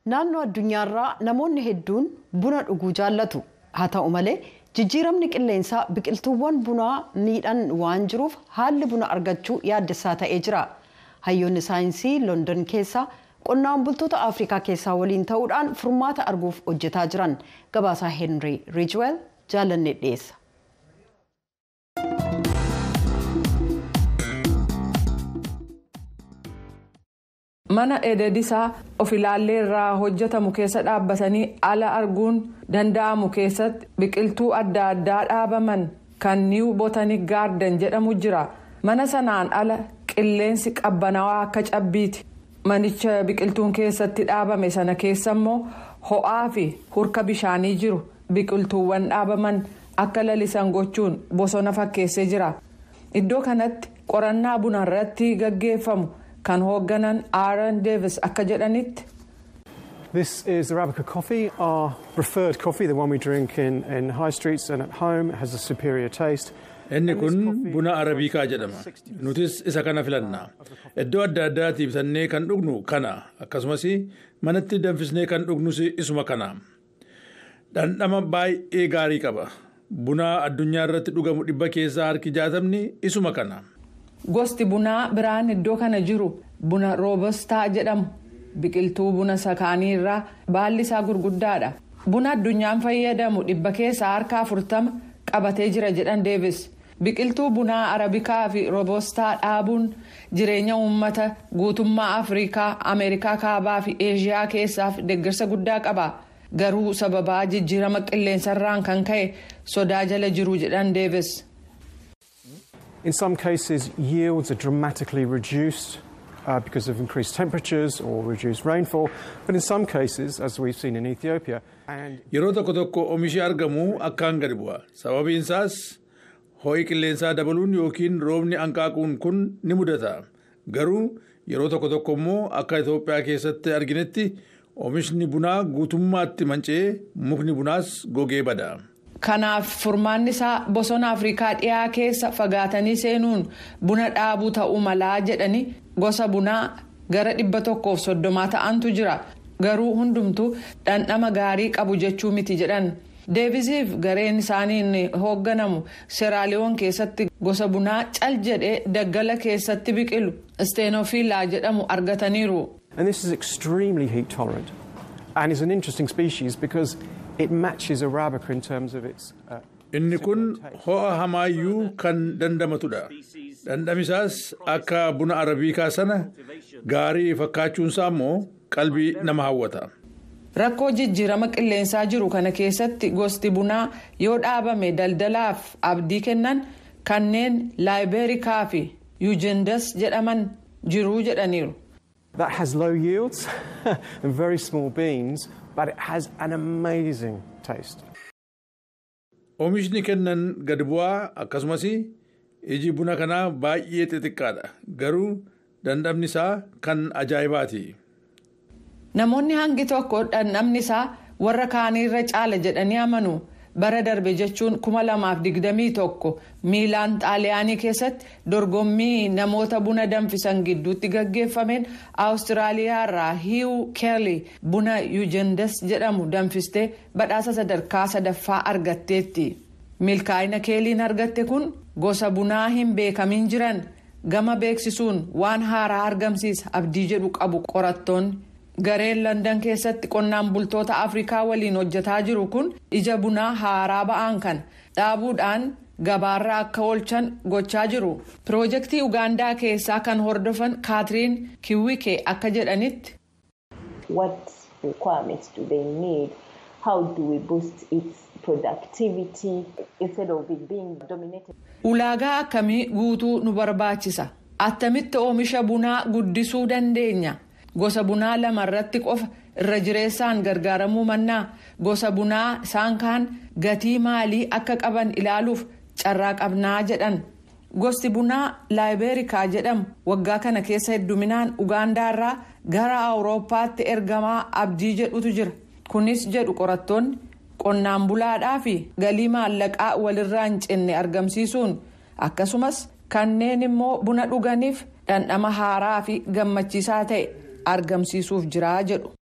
naannoo addunyaarraa namoonni hedduun buna dhuguu jaallatu haa ta'u malee jijjiiramni qilleensaa biqiltuuwwan bunaa miidhan waan jiruuf haalli buna argachuu yaaddessaa ta'ee jira hayyoonni saayinsii london keessaa qonnaan bultoota afrikaa keessaa waliin ta'uudhaan furmaata arguuf hojjetaa jiran gabaasaa heenrii riijweel jaalannee dhiyeessa. mana ededisaa of ilaallee irraa hojjetamu keessa dhaabbatanii ala arguun danda'amu keessatti biqiltuu adda addaa dhaabaman kan niiw botanic gaarden jedhamu jira mana sanaan ala qilleensi qabbanaawaa akka cabbiiti manicha biqiltuun keessatti dhaabame sana keessa immoo ho'aa fi hurka bishaanii jiru biqiltuuwwan dhaabaman akka lalisan gochuun bosona fakkeessee jira iddoo kanatti qorannaa buna irratti gaggeeffamu. kan hoogganan aaron deevis akka jedhanitti. This is Arabica coffee, our preferred coffee, the one we drink in, in high streets and at home. It has a superior taste. Inni kun buna arabiikaa jedhama. Nutis isa kana filanna. Iddoo adda addaatti bitannee kan dhugnu kana akkasumas manatti danfisnee kan dhugnus isuma kana. Dhandhama baay'ee gaarii qaba. Buna addunyaa irratti dhugamu dhibba keessaa harki jaatamni isuma kana. Gosti bunaa biraan iddoo kana jiru buna roobostaa jedhamu biqiltuu buna sakaanii irraa baalli isaa gurguddaadha. Buna addunyaan fayyadamu dhibba keessaa harka afurtama qabatee jira jedhan deevis. Biqiltuu bunaa arabikaa fi roobostaa dhaabuun jireenya uummata guutummaa Afrikaa, Ameerikaa kaabaa fi Eeshiyaa keessaaf deeggarsa guddaa qaba. Garuu sababaa jijjiirama qilleensarraan kan ka'e sodaa jala jiru jedhan deevis. In some cases, yields are dramatically reduced uh, because of increased temperatures or reduced rainfall. But in some cases, as we've seen in Ethiopia, and Yeroo tokko tokko oomishi argamu akkaan gadi bu'a. Sababiin isaas ho'i qilleensaa dabaluun yookiin roobni hanqaaquun kun ni mudata. Garuu yeroo tokko tokko immoo akka Itoophiyaa keessatti arginetti oomishni bunaa guutummaatti manca'ee mukni bunaas gogee bada. Kanaaf furmaanni isaa bosona Afrikaa dhiyaa keessa fagaatanii seenuun buna dhaabuu ta'uu malaa jedhanii gosa bunaa gara dhibba tokkoof soddomaa ta'antu jira. Garuu hundumtuu dhandhama gaarii qabu jechuu miti jedhan. Deevisiif gareen isaaniin hoogganamu Seraaliyoon keessatti gosa bunaa cal jedhee daggala keessatti biqilu Steenofilaa jedhamu argataniiru. and this is extremely heat tolerant and is an interesting species because it matches Arabica in terms of its. Uh, Inni kun ho'a hamaayyuu kan dandamatudha. Dhandhamisaas akka buna arabiikaa sana gaarii fakkaachuunsaa immoo qalbii nama hawwata. Rakkoo jijjiirama qilleensaa jiru kana keessatti gosti bunaa yoo dhaabame daldalaaf abdii kennan kanneen laayibeerikaa fi yuujendas jedhaman jiruu jedhaniiru. that has low yields and very small beans, but it has an amazing taste. Oomishni kennan gad bu'aa akkasumas iji buna kanaa baay'ee xixiqqaadha. Garuu dhandhamni isaa kan ajaa'ibaati. Namoonni hangi tokko dhandhamni isaa warra kaaniirra caala jedhanii amanu. bara darbe jechuun kuma lamaaf digdamii tokko miilaan xaaliyaanii keessatti dorgommii namoota buna danfisan gidduutti gaggeeffameen awustiraaliyaa irraa hiiw keerli buna yuujendas jedhamu danfistee badhaasa sadarkaa sadaffaa argatteetti milkaa'ina keeliin argatte kun gosa bunaa hin beekamin jiran gama beeksisuun waan haaraa argamsiisa abdii jedhu qabu qorattoonni. gareen landan keessatti qonnaan bultoota afrikaa waliin hojjetaa jiru kun ija bunaa haaraa ba'an kan dhaabuudhaan gabaarra akka oolchan gochaa jiru piroojeektii ugaandaa keessaa kan hordofan kaatiriin kiwwike akka jedhanitti. what requirements do they need how do we boost its productivity instead of it being dominated. ulaagaa akkamii guutuu nu barbaachisa attamitti oomisha bunaa guddisuu dandeenya. gosa bunaa lama irratti qofa irra jireessaan gargaaramuu mannaa gosa bunaa isaan kaan gatii maalii akka qaban ilaaluuf carraa qabnaa jedhan gosti bunaa laayibeerikaa jedhamu waggaa kana keessa hedduminaan ugaandaa irraa gara awurooppaatti ergamaa abdii jedhutu jira kunis jedhu qorattoonni qonnaan bulaadhaa fi galii maallaqaa walirraa hin cinne argamsiisuun akkasumas kanneen immoo buna dhuganiif dhandhama haaraa fi gammachiisaa ta'e argamsiisuuf jiraa jedhu.